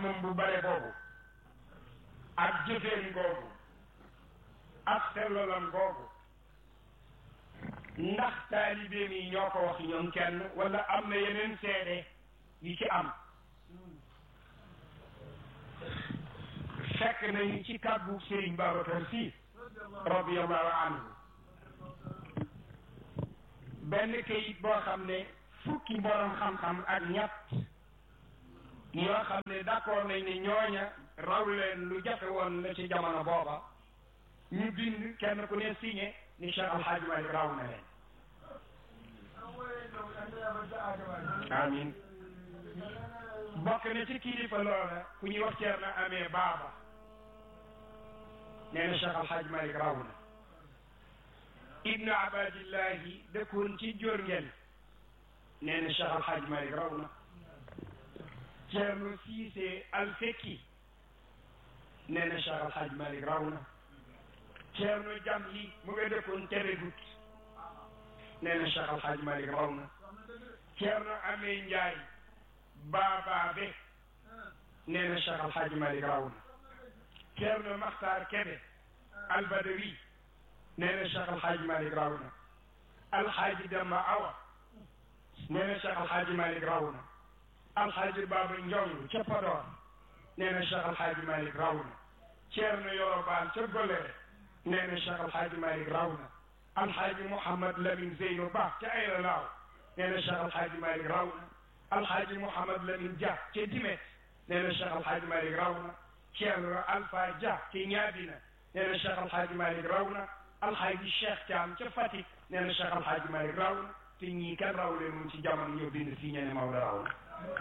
xam-xamam bu bare boobu ak jëfeen googu ak sellalam googu ndax taalibeem yi ñoo ko wax ñoom kenn wala am na yeneen seede yu ci am fekk nañu ci kàddu Serigne Babacar Sy radiyallahu anhu benn kayit boo xam ne fukki borom xam-xam ak ñett yoo xam ne d'accord nañ ne ñooña raw leen lu jafe woon la ci jamono booba ñu bind kenn ku ne signé ni Cheikh Al Hadj Malick raw na leen amin bokk na ci kilifa loola ku ñuy wax ceer na amee baaba nee na Cheikh Al Hadj Malick raw na ibnu abadillahi dëkkoon ci jóor ngeen nee na Cheikh Al Hadj Malick raw na ceerno siise alfekki nee na Cheikh Al Hadj Malick raw na ceerno jamli mu nga dëkkoon tere gut nee na Cheikh Al Hadj Malick raw na ceerno amee njaay baabaabe nee na Cheikh Al Hadj Malick raw na ceerno maxtaar kebe albadawi nee na Cheikh Al Hadj Malick raw na alxaaji demba awa nee na Cheikh Al Hadj Malick raw na alxaaji baaba njong ca Podor nee na Cheikh Al Hadj Malick raw na ceerno yorobaan ca golere nee na Cheikh Al Hadj Malick raw na alxaaji Mouhamad Lamine Zeyno Ba ca Ayla Laaw nee na Cheikh Al Hadj Malick raw na alxaaji Mouhamad Lamine Dia ca Dimet nee na Cheikh Al Hadj Malick raw na ceerno Alpha Dia ca Ñaabina nee na Cheikh Al Hadj Malick raw na alxaaji Cheikh Thiam ca Fatick nee na Cheikh Al Hadj Malick raw na te ñii kan raw leen mun ci jamono ñoo bind fii ñene Maodo raw na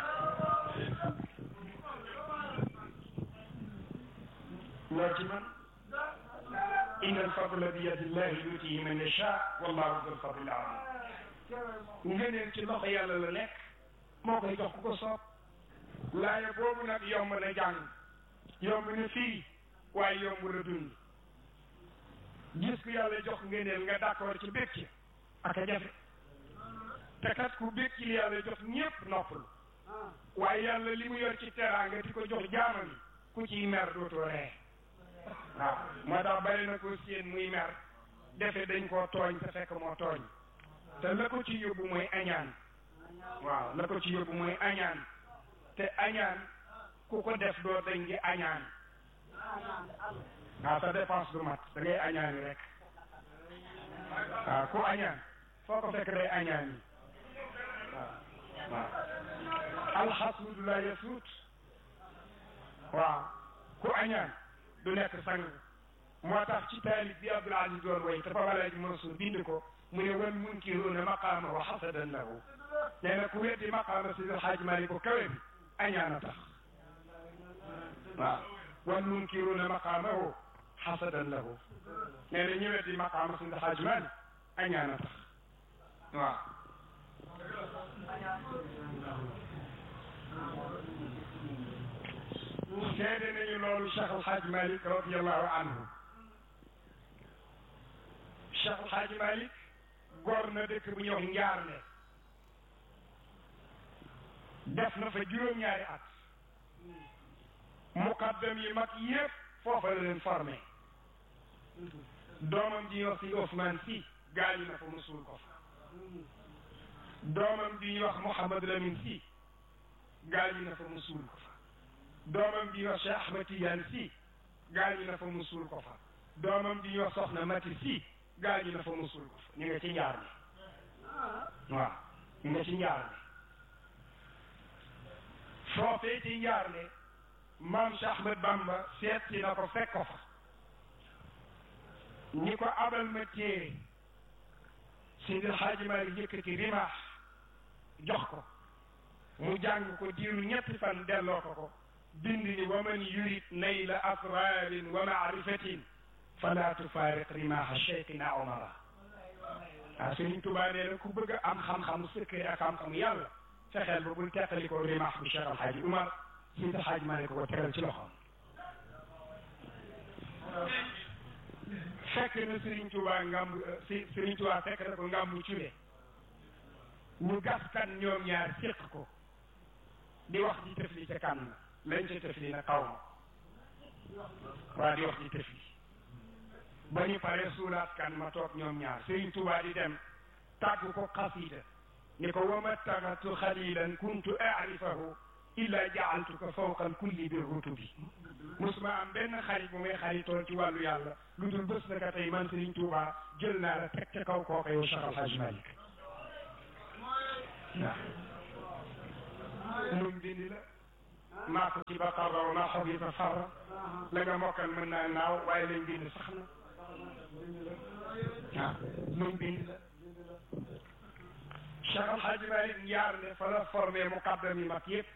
loo ci man inna alfadla bi yadillahi yutihi man yasha wallahu dul fadli azim ngëneel ci loxo yàlla la nekk moo koy jox ku ko soob laaye boobu nag yomb na jàng yomb na firi waaye yomb na dund gis ku yàlla jox ngëneel nga d'accord ci bég ci ak a jafe te kat ku bég ci li yàlla jox ñépp noppalu waaye yàlla li mu yor ci teraanga di ko jox jaamam yi ku ciy mer dootoo ree waaw moo tax bari na ko seen muy mer defe dañ koo tooñ te fekk moo tooñ te la ko ci yóbbu mooy añaan waaw la ko ci yóbbu mooy añaan te añaan ku ko def doo dañ di añaan waaw sa dépense du mat da ngay añaani rek waaw ku añaan foo ko fekk day añaan yi waaw waaw alxasuudu la yasuut waaw ku añaan du nekk sang moo tax ci taalib bi Abdul Aziz doon way te Papa Alaaji Mansour bind ko mu ne wal munkiruuna maqaamahu xasadan lahu nee na ku weddi maqaama Seydi El Hadji Malick bu kawe bi añaan a tax waaw wal munkiruuna maqaamahu xasadan lahu nee na ñu weddi maqaama Seydi El Hadji Malick añaan a tax waaw seede nañu loolu Cheikh El Hadj Malick radiallahu anhu Cheikh El Hadj Malick góor na dëkk bu ñuy wax Njaarne def na fa juróom-ñaari at muqaddam yi mag yépp foofa la leen formé doomam ji ñuy wax si Ousmane si gaañu na fa musul ko fa doomam ji ñuy wax Mouhamad Lamine si gaañu na fa musul ko fa doomam bi ñuy wax Cheikh Ahmed Tidiane si gaañu na fa musul ko fa doomam bi ñuy wax Soxna Mati si gaañu na fa musul ko fa ñu nga ci njaar ne waaw ñu nga ci njaar ne foofee ci njaar ne maam Cheikh Ahmed Bamba seet si na ko fekk ko fa ñi ko abal ma téere Seydi El Hadji Malick yëkkati rimaax jox ko mu jàng ko diiru ñetti fan delloo ko ko bind ni wa man yurid nayla asrarin wa maarifatin fala tufaariq rimaha cheikhina omara waaw Sëriñ Tuubaa nee na ku bëgg a am xam-xamu secret ak xam-xamu yàlla fexeel ba bul teqali ko rimaax bu Cheikh Alhaaji Umar Seydi Alhaaji Malick ko tegal ci loxoom fekk na Sëriñ Tuubaa ngam si Sëriñ Tuubaa fekk na ko ngàmbu cule ñu gas kan ñoom ñaar séq ko di wax di tëfli ca kan lañ ca tëf li na xaw ma waa di wax ci tëf li ba ñu paree suulaat kan ma toog ñoom ñaar Sëriñ Tuubaa di dem tàggu ko xasida ni ko wama taxatu xalilan kuntu arifahu illa jaaltuka fawqa alkulli bi rutubi musuma am benn xarit bu may xaritoon ci wàllu yàlla lu dul bés naka tey man Sëriñ Tuubaa jël naa la teg ca kaw kooka yow Cheikh Al Hadj Malick waaw lum bindi la maa ko ci ba farra wa maa xob yi ba farra la nga mokkal mën naa naaw waaye lañ bind sax na waaw lum bind la Cheikh Al Hadj Malick njaar ne fa la formé muqaddam yi mag yëpp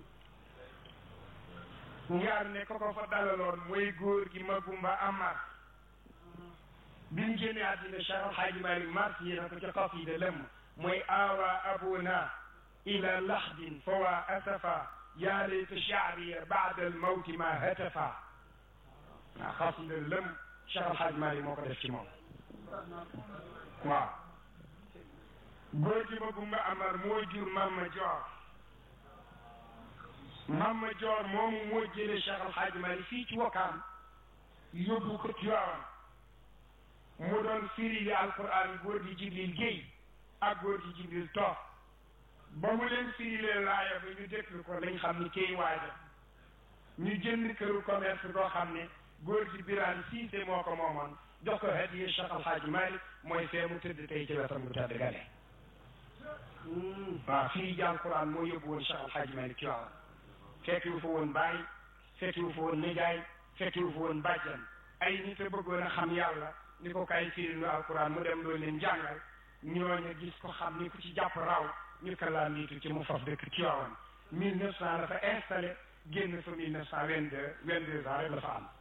njaar ne ko ko fa dalaloon mooy góor gi Magumba Amar bi mu génnee àddina Cheikh Al Hadj Malick mars yi na ko ci xasida lëmm mooy awa abuna ila laxdin fa waa asafa yaa layta shaariya baada al mawti ma hatafa waaw xasida lëmm Cheikh Al Hadj Malick moo ko def ci moom waaw góor gi Magumba Amar moo jur Mama Joor Mama Joor moomu moo jëlee Cheikh Al Hadj Malick fii ci Wakaam yóbbu ko Tiwaawan mu doon firi li alquran góor gi Jibril Géey ak góor gi Jibril Toog ba mu leen firilee laaya ba ñu déglu ko lañ xam ni kay waaja ñu jënd këru commerce koo xam ne góor gi Birane Cissé moo ko moomoon jox ko hadiya Cheikh Al Hadj Malick mooy fee mu tëdd tey ci wetam bu tëdd gale waaw fii jàng Quran moo yóbbu woon Cheikh Al Hadj Malick Tiwaawan fekki wu fa woon baay fekki wu fa woon nijaay fekki wu fa woon bàjjan ay nit a bëggoon a xam yàlla ni ko kay firi nu alquran mu dem loolu leen jàngal ñooñu gis ko xam ni ku ci jàpp raw ñu ko laa niitu ci mu faf dëkk Tiwaawan mille neuf cent la fa installé génn fa mille neuf cent vingt deux vingt deux ans rek la fa am